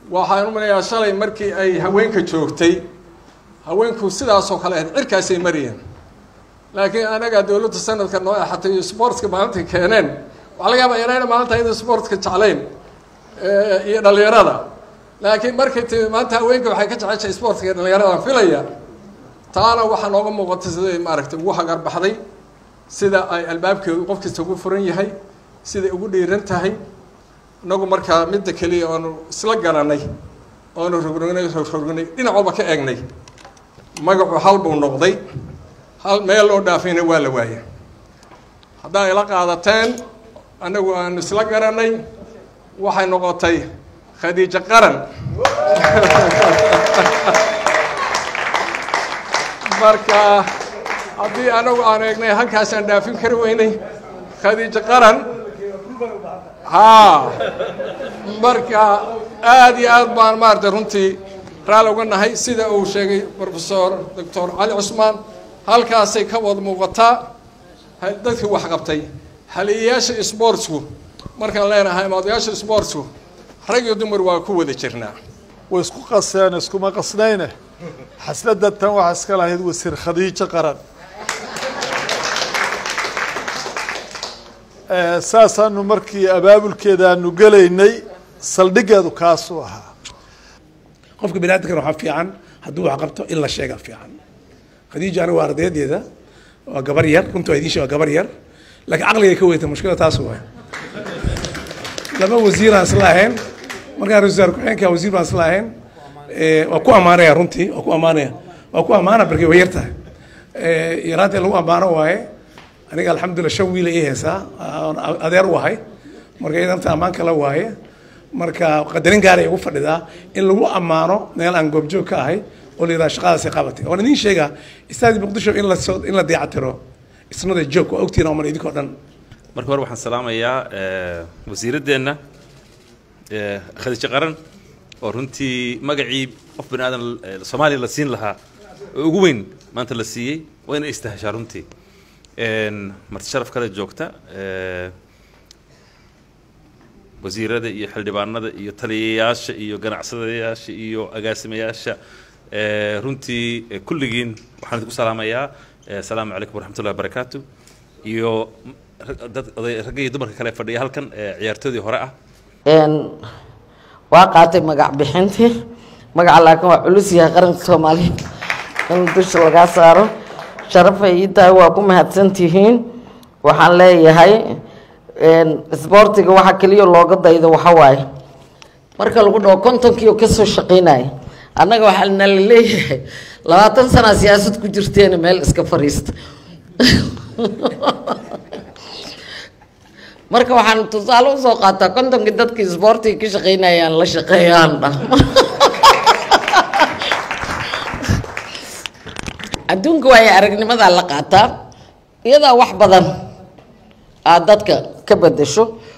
waxaan u malayaa shalay markii ay haweenka joogtay haweenku sidaasoo kale ahayd cirkaasay mariyeen laakiin anaga dowladda sanadka noo axatay iyo sportska maalinta keeneen waxaa laga yaaba yarayna maalinta iyada sportka jeclayn iyo dhalinyarada laakiin markay timi maanta haweenka waxay ka jeceshahay sportka iyo dhalinyaradan filaya taana waxaa nooga muuqata siday maaragtay ugu hagarbaxday sida ay albaabkeedu qof kasta ugu furan yahay siday ugu dhiiran tahay inagu markaa midda keliya oonu isla garanay oonu rogrognay rogrognay dhinac walba ka eegnay magacu hal buu noqday hal meel loo dhaafayna waa la waaya haddaa ila qaadateen annagu aanu isla garanay waxay noqotay khadiijo qaran marka haddii anagu aan eegnay halkaasaan dhaafin kari weynay khadiijo qaran haa marka aada iyo aad baan maaragtay runtii raali uga nahay sida uu sheegay professor doctor cali cusmaan halkaasay ka wada muuqataa dadkii wax qabtay haliyayaasha sportsku markaan leenahay maadayaasha sportsku rag iyo dumar waa ku wada jirnaa way isku qaseen iskuma qasnayne xasladda tan waxaa iska lahayd wasiir khadiijo qaran saasaanu markii abaabulkeeda aanu gelaynay saldhigeedu kaasuu ahaa qofka bini aadamkana waxaa fiican hadduu wax qabto in la sheega fiican khadiija aniga waa ardaydeeda waa gabar yar runta waa idiin sheeg waa gabar yar laakiin caqligay ka weyta mushkila taas waay laba wasiiraan isla ahayn markaan ra-isul wasaar ku-xigeenka wasiir baan isla ahayn waa ku ammaanaya runtii waa ku ammaanaya waa ku ammaana barkay way yar tahay yaraanta lagu ammaano waaye aniga alxamdulillah shan wiila ii heesaa adeer u ahay marka idanta ammaan kala waaye marka qadarin gaaray ugu fadhidaa in lagu ammaano meel aan goobjoog ka ahay oo la yidhaha shaqadaasay qabatay waan idiin sheegaa istaadi muqdisho in la soo in la dayactiro isnada joog waa ogtiina oman idinkoo dhan marka hore waxaan salaamayaa wasiiraddeenna khadiijo qaran oo runtii magacii qof bani aadan soomaaliya la siin lahaa oo ugu weyn maanta la siiyey waa inay istahashaa runtii marti sharaf kale joogta wasiirada iyo xildhibaanada iyo taliyayaasha iyo ganacsadayaasha iyo agaasimayaasha runtii kulligiin waxaan idinku salaamayaa asalaamu calaykum waraxmatullahi wabarakaatu iyo dad oday ragga iyo dumarka kale fadhiya halkan ciyaartoodii hore ah waa qaatay magac bixintii magaca laakiin waa culus yahay qaranka soomaaliya in dusha lagaa saaro sharafay ii tahay waa ku mahadsantihiin waxaan leeyahay isboortiga waxa keliya looga daydo waxa waaye marka lagu dhaho kontonkiio kasoo shaqeynaya annaga waxaa nala leeyahay labaatan sanaa siyaasad ku jirteena meel iska fariista marka waxaan tusaale usoo qaataa kontonkii dadkii isboortiga ka shaqeynayaan la shaqeeyaan dha adduunka waayo aragnimadaa la qaataa iyadaa wax badan aad dadka ka bedesho